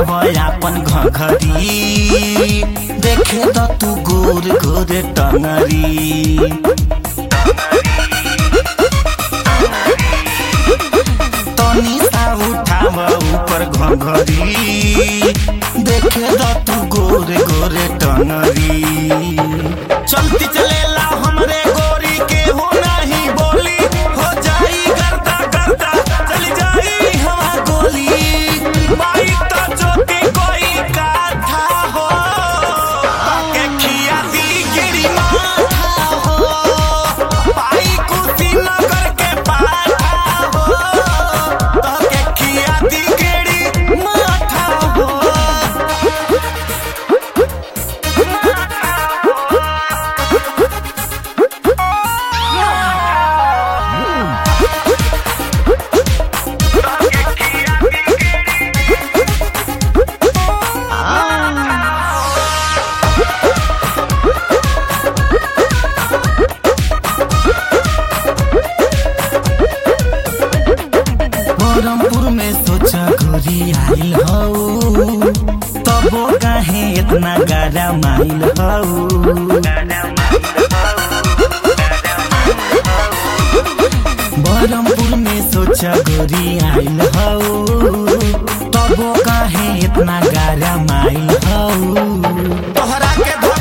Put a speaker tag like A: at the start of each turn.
A: उठाव अपन घघरी देखे द तू गोर गोर टंगरी तनी सा उठाव ऊपर घघरी देखे द तू गोर गोर टंगरी चलती चलेला हमरे गोरी के हो नहीं बोली हो जाई गर्दा गर्दा चली जाई हवा गोली माई तो चोटी कोई काथा हो के खिया दी गिरी माथा हो पाई कुशीनगर के पाठा हो तो के खिया दी गिरी माथा हो बरमपुर में सोचा गोरी आइल हौ तबो काहे इतना गारा माइल हौ बरमपुर में सोचा गोरी आइल हौ तबो काहे इतना गारा माइल हौ तोहरा के